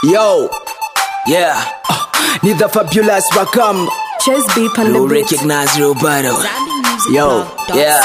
Yo, yeah, ni the fabulous Wakam. Chase beep on the You beat. recognize real battle. Yo, yeah.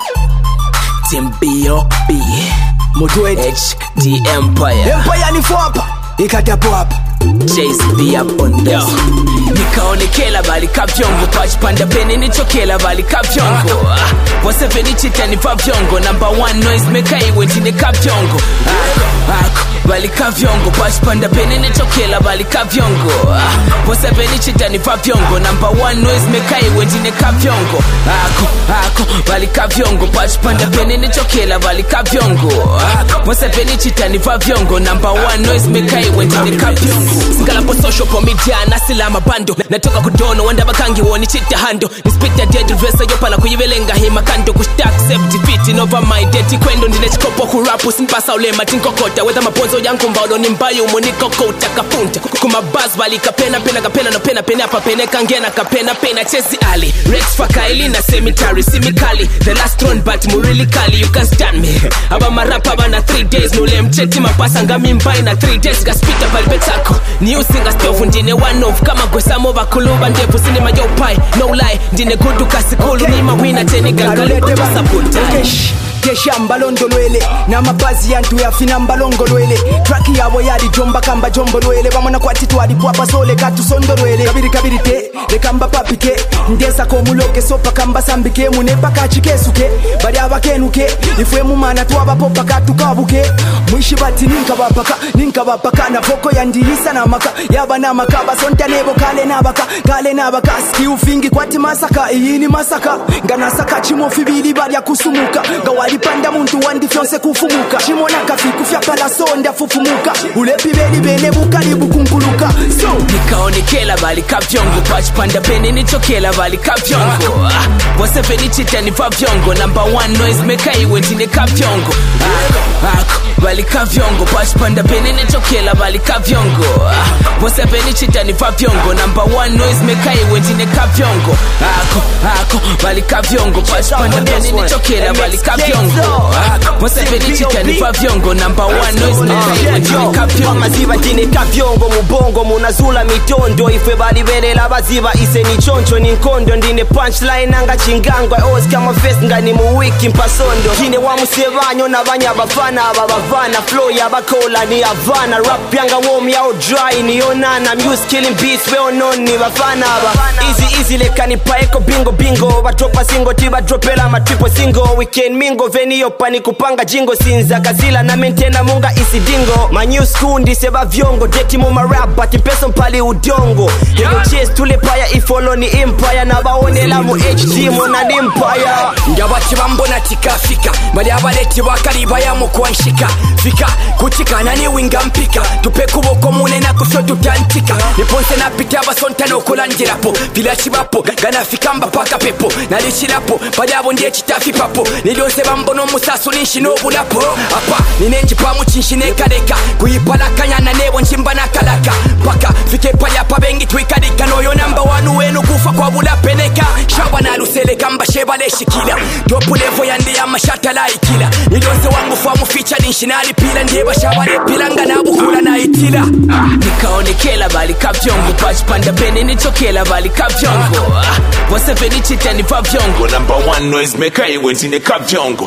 Team B.O.B. Mutwet HD Empire. Empire ni hapa ikatapo hapa Chase B up on this. nikaonekela bali kavyongo pachipanda peni nichokela bali kavyongo Ah, waseveni chitani pavyongo number one noise maker iwe ndine kavyongo ako ako bali kavyongo pachipanda peni nichokela bali kavyongo Ah, waseveni chitani pavyongo number one noise maker iwe ndine kavyongo ako ako bali kavyongo pachipanda peni nichokela bali kavyongo Ah, waseveni chitani pavyongo number one noise maker iwe ndine kavyongo sikalapo social po media nasila mabando natoka kudono wanda bakangi woni chita hando nispita dead resa yopala kuyivelenga hima kando kushtak safety fit nova my deti kwendo ndine chikopo kurapu simpasa ulema tinkokota wetha maponzo yangu mbaulo ni mbayo umonikokota kafunta kumabas bali kapena pena kapena no pena pena apa pene kangena kapena pena chesi ali rex fakaili na cemetery simikali the last one but murili kali you can stand me aba marapa bana 3 days nule mcheti mapasa ngami mbai na 3 days gaspita pali petako ni usinga stofu ndine one of kama gwesamo bakuluba ndevu sinema yopai no lie ndine gudu kasikulu ni mawina teni gangaleko sabotage Kesh kesha mbalondolwele n'amabazi yantu yafina mbalongolwele traki yabo yali jomba kamba jombolwele bamona kwati twalipwapa sole katusondolwele kabiri kabiri te leka mbapapike ndesako omuloke sopa kambasambike munepaka kikesuke bali abakenuke ifwe mumana twabapopa katukabuke mwishi bati ninkabapaka ninkabapaka navoko yandiyisa namaka yaba namaka basonta nebo kale nabaka kale nabaka sikiufingi kwati masaka iyini masaka nganasaka chimofi bili balya kusumuka nga walipanda muntu wandi fyonse kufumuka chimona kafiku fyapala sonda fufumuka ulepi beli bene bukali bukunkuluka so nikaonekela bali kavyongo pachipanda peni nichokela bali kavyongo Ah, waseveni chitani pavyongo number one noise maker iwe ndine kavyongo ako ako bali kavyongo pachipanda peni nichokela bali kavyongo Ah, waseveni chitani pavyongo number one noise maker iwe ndine kavyongo ako ako bali kavyongo pachipanda peni nichokela bali kavyongo Ako, waseveni chitani pavyongo number one noise maker iwe ndine kavyongo maziba ndine kavyongo mubongo munazula mitondo ife balibelela baziba ise ni choncho ni nkondo ndine punchline anga chingangwa oscar mafes ngani muwiki mpasondo ndine wa musebanyo nabanya abafana aba bavana flow yabakola ni avana rap yanga wom yao dry niyonana music killing beats well known ni bafana aba easy easy leka nipaeko bingo bingo batropa singo tibadropela matripo singo weekend mingo veniyopa ni kupanga jingo sinza kazila na mentena munga isidingo manyu school ndise bavyongo deti mu marap but mpeso mpali udongo yego chase tule paya ifolo ni empire nabaonela mu hg mona ni empire ndabati bambona tikafika bali abaleti bakaliba yamukwanshika fika kutikana ni winga mpika tupe kuboko munena kusho tutantika niponse napita abasonta nokulangirapo vilakibapo ganafika mbapaka pepo nalishirapo bali abo ndiye kitafi papo nilyonse bambona omusaso ninshina obulapo apa ninenjipamu kinshinekaleka kuyipalakanyana nebo njimba nakalaka paka fike palyapa bengi twikalika noyo namba wanu wenu kufa kwa bulapeneka shaba naluseleka mbashe baleshikila topulevo yandi yamashata layikila nilyonse wangu famu ficha ninshinalipila ndiye bashabalepila nga nabuhula nayitila nikaonekela bali kavyongo pachipanda peni nichokela bali kavyongo Ah, waseveni chitani pavyongo number one noise maker iwe ndine kavyongo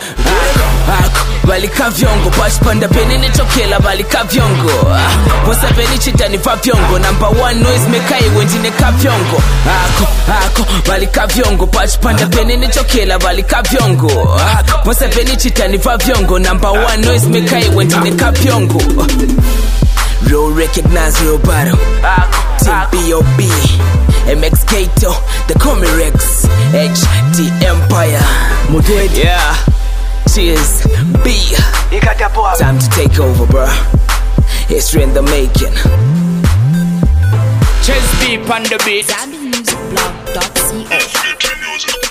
ako ako bali kavyongo pachipanda peni nichokela bali kavyongo Ah, waseveni chitani pavyongo number one noise maker iwe ndine kavyongo ako ako bali kavyongo pachipanda peni nichokela bali kavyongo Ah, waseveni chitani pavyongo number one noise maker iwe ndine kavyongo Real recognize real battle. Team B.O.B. MX Kato, the Comirex, HD Empire. mutwet Yeah. Cheers. B. ikatapo hapa Time to take over, bruh. History in the making. Chase deep on the beat ZambianMusicBlog.co. Music.